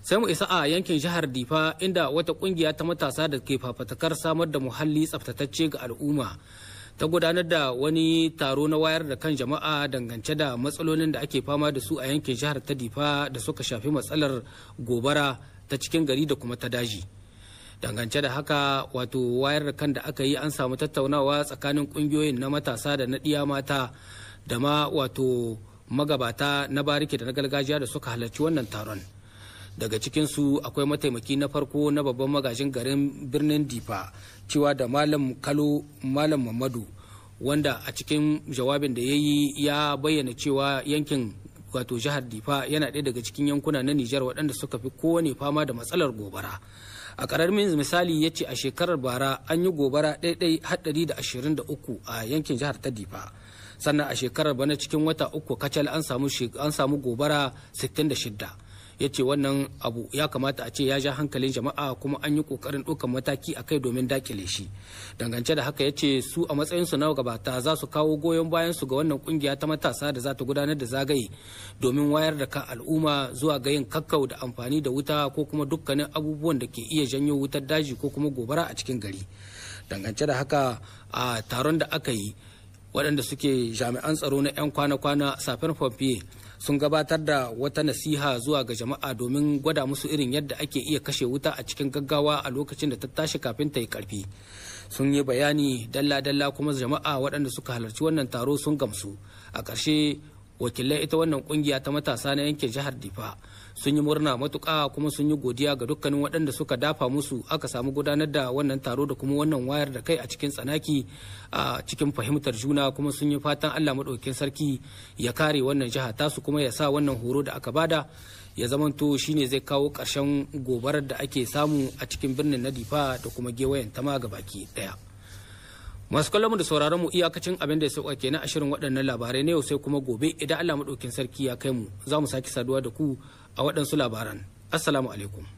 sai mu isa a yankin jihar difa inda wata kungiya ta matasa da ke fafatakar samar da muhalli tsaftatacce ga al'umma ta gudanar da wani taro na wayar da kan jama'a dangance da matsalolin da ake fama da su a yankin jihar ta difa da suka shafi matsalar gobara ta cikin gari da kuma ta daji dangance da haka wato wayar da kan da aka yi an samu tattaunawa tsakanin kungiyoyin na matasa da na ɗiya mata da ma wato magabata na bariki da na gargajiya da suka halarci wannan taron daga cikinsu akwai mataimaki na farko na babban magajin garin birnin difa cewa da malam kalo malam mamadu wanda a cikin jawabin da ya yi ya bayyana cewa yankin wato jihar difa yana ɗaya daga cikin yankuna na nijar waɗanda suka fi kowane fama da matsalar gobara a ƙaramin misali ya ce a shekarar bara an yi gobara ɗaiɗai haɗari da ashirin da uku a yankin jihar ta difa sannan a shekarar bana cikin wata uku kacal an samu gobara sittin da shidda ya ce wannan abu ya kamata a ce ya ja hankalin jama'a kuma an yi kokarin ɗaukar mataki a kai domin dakile shi dangance da haka ya ce su a matsayinsu na gabata za su kawo goyon bayan su ga wannan kungiya ta matasa da za ta gudanar da zagaye domin wayar da kan al'umma zuwa ga yin kakkau da amfani da wuta ko kuma dukkanin abubuwan da ke iya janyo wutar daji ko kuma gobara a cikin gari dangance da haka a taron da aka yi waɗanda suke jami'an tsaro na 'yan kwana-kwana safin pompier sun gabatar da wata nasiha zuwa ga jama'a domin gwada musu irin yadda ake iya kashe wuta a cikin gaggawa a lokacin da ta tashi kafin ta yi karfi sun yi bayani dalla-dalla kuma jama'a waɗanda suka halarci wannan taro sun gamsu a ƙarshe wakilai ita wannan kungiya ta matasa na yankin jihar difa sun yi murna matuƙa kuma sun yi godiya ga dukkanin waɗanda suka dafa musu aka samu gudanar da wannan taro da kuma wannan wayar da kai a cikin tsanaki a cikin fahimtar juna kuma sun yi fatan allah maɗaukin sarki ya kare wannan jiha tasu kuma ya sa wannan horo da aka bada ya zamanto shine zai kawo ƙarshen gobarar da ake samu a cikin birnin na difa da kuma gewayen tama ga baki ɗaya. masu kallon mu da sauraron mu iyakacin abin da ya sauka kenan a shirin waɗannan labarai na yau sai kuma gobe idan Allah maɗaukin sarki ya kai mu za mu sake saduwa da ku a waɗansu labaran assalamu alaikum